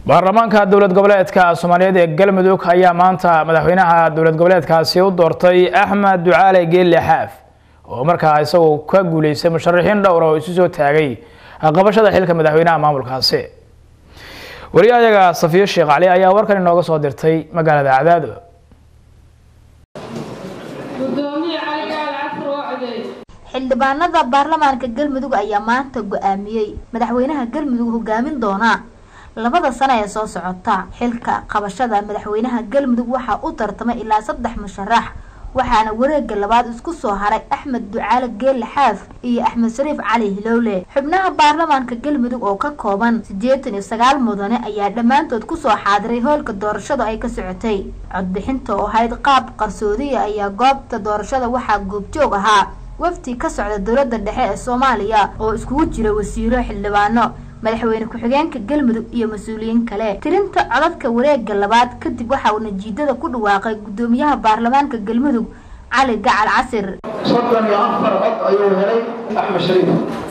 baarlamaanka dowlad goboleedka soomaaliyeed ee galmudug ayaa maanta madaxweynaha dowlad goboleedkaasi u doortay axmed ducaale geelle xaaf oo markaa isagoo ka guuleystay musharaxiin dhowr oo isu soo taagay qabashada xilka madaxweynaha maamulkaasi wariyahayaga safiyo sheekh cali ayaa warkan inooga soo dirtay magaalada cadaado xildhibaanada baarlamaanka galmudug ayaa maanta go-aamiyey madaxweynaha galmudug hogaamin doona labada sano ee soo socota xilka qabashada madaxweynaha galmudug waxaa u tartamay ilaa saddex musharax waxaana wareega labaad isku soo haray axmed ducaale geelle xaaf iyo axmed shariif cali hilowle xubnaha baarlamaanka galmudug oo ka kooban siddeetan iyo sagaal mudane ayaa dhammaantood kusoo xaadiray hoolka doorashadu ay ka socotay codbixinta oo ahayd qaab qarsoodiya ayaa goobta doorashada waxaa goobjoog ahaa wafdi ka socda dowladda dhexe ee soomaaliya oo iskugu jira wasiiro xildhibaano madaxweyne ku-xigeenka galmudug iyo mas-uuliyiin kale tirinta codadka wareega labaad kadib waxa uu najiidada ku dhawaaqay guddoomiyaha baarlamaanka galmudug cali gacal casir soddon iyo afar cod ayuu helay axmed shariif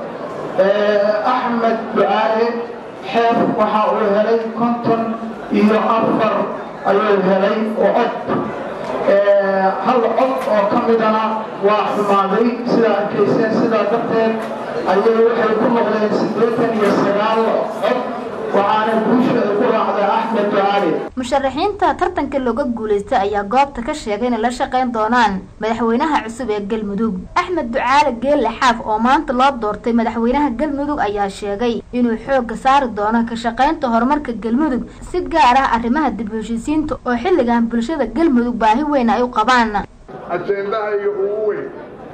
axmed ducaale xeef waxa uu helay konton iyo afar ayuu helay oo cod hal cod oo ka midana waa xumaaday sidaa arkayseen sidaa darteed ayay waxay ku noqdeen siddeetan iyo sagaal cod waxaana guusha ay ku raacday axmed ducaali musharaxiinta tartanka looga guulaystay ayaa goobta ka sheegay inay la shaqayn doonaan madaxweynaha cusub ee galmudug axmed ducaale geelle xaaf oo maanta loo doortay madaxweynaha galmudug ayaa sheegay inuu xoogga saari doono ka shaqaynta horumarka galmudug si gaar ah arrimaha dib u heshiisiinta oo xilligan bulshada galmudug baahi weyn ay u qabaan ajendahayga ugu weyn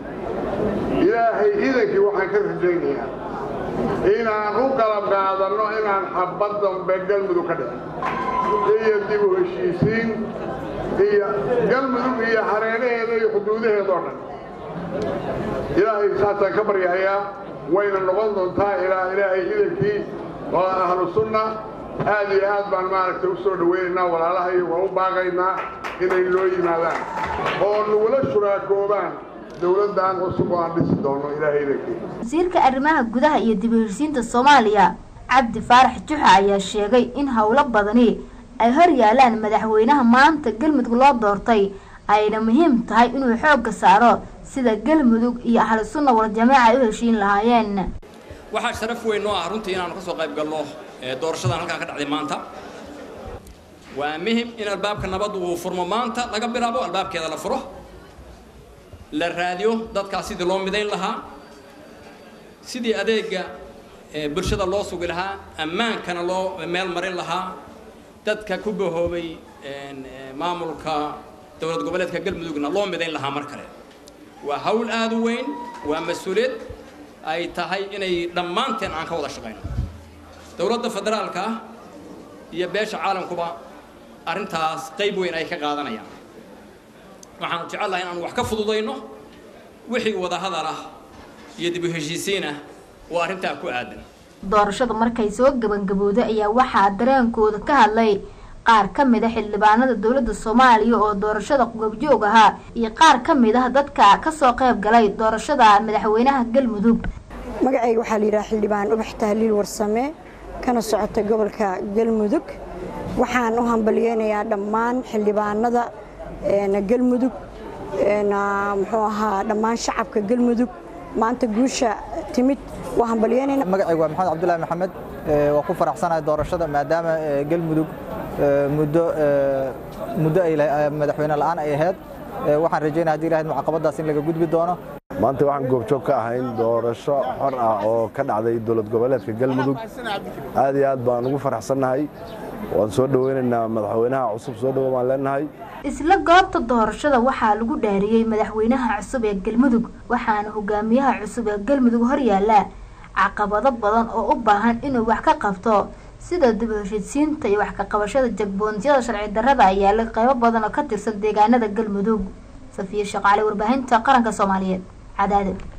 ilaahay idankii waxaan ka rajaynayaa inaan u qalab qaadanno inaan xabad dambe galmudug ka dhicin iyo dib u heshiisiin iyo galmudug iyo hareeraheeda iyo xuduudaheeda oo dhan ilaahay saasaan ka baryahayaa wayna noqon doontaa ilaa ilaahay idankii waa ahlu sunna aad iyo aad baan maaragtay u soo dhawaynaynaa walaalahay waa u baaqaynaa inay noo yimaadaan oo nagula shuraakoobaan dowladdan cusub oo aan dhisi doono ilaahay idankii wasiirka arrimaha gudaha iyo dib u heshiisiinta soomaaliya cabdi faarax juxa ayaa sheegay in howlo badani ay hor yaalaan madaxweynaha maanta galmudug loo doortay ayna muhiim tahay inuu xoogga saaro sida galmudug iyo ahlu sunna waljamaaca ay u heshiin lahaayeen waxaa sharaf weyn noo ah runtii inaanu ka soo qayb galno doorashadan halkaa ka dhacday maanta waa muhim in albaabka nabaddu uu furmo maanta laga bilaabo albaabkeeda la furo la raadiyo dadkaas sidii loo midayn lahaa sidii adeega bulshada loo sugi lahaa ammaankana loo meel marin lahaa dadka ku bahoobay maamulka dowlad goboleedka galmudugna loo midayn lahaa mar kale waa hawl aada u weyn waa mas-uuliyad ay tahay inay dhammaanteen aan ka wada shaqayno dowladda federaalka ah iyo beesha caalamkuba arrintaas qayb weyn ay ka qaadanayaan waxaanu jecel lahay inaanu wax ka fududayno wixii wadahadal ah iyo dib u heshiisiin ah oo arrintaa ku aadan doorashada markay soo gabangabowday ayaa waxaa dareenkooda ka hadlay qaar ka mid a xildhibaanada dowladda soomaaliya oo doorashada goobjoog ahaa iyo qaar ka mid ah dadka kasoo qayb galay doorashada madaxweynaha galmudug magacayga waxaa la yidhaha xildhibaan ubax tahliil warsame kana socota gobolka galmudug waxaan u hambalyeynayaa dhammaan xildhibaanada galmudug muxuu ahaa dhammaan shacabka galmudug maanta guusha timid waa hambalyeynayna magacaygu waa maxamed cabdullaahi maxamed waa ku faraxsanahay doorashada maadaama galmudug muddo muddo ay madaxweyne la'aan ay ahayd waxaan rajaynaya hadii ilahayd mucaqabadaas in laga gudbi doono maanta waxaan goobjoog ka ahayn doorasho xor ah oo ka dhacday dowlad goboleedka galmudug aad iyo aad baan ugu faraxsannahay waan soo dhoweynaynaa madaxweynaha cusub soo dhowo baan leenahay isla goobta doorashada waxaa lagu dhaariyey madaxweynaha cusub ee galmudug waxaana hogaamiyaha cusub ee galmudug horyaala caqabado badan oo u baahan inuu wax ka qabto sida dib u heshiidsiinta iyo wax ka qabashada jagboontyada sharci darrada ayaa la qaybo badan oo ka tirsan deegaanada galmudug safiya shaqaale warbaahinta qaranka soomaaliyeed cadaado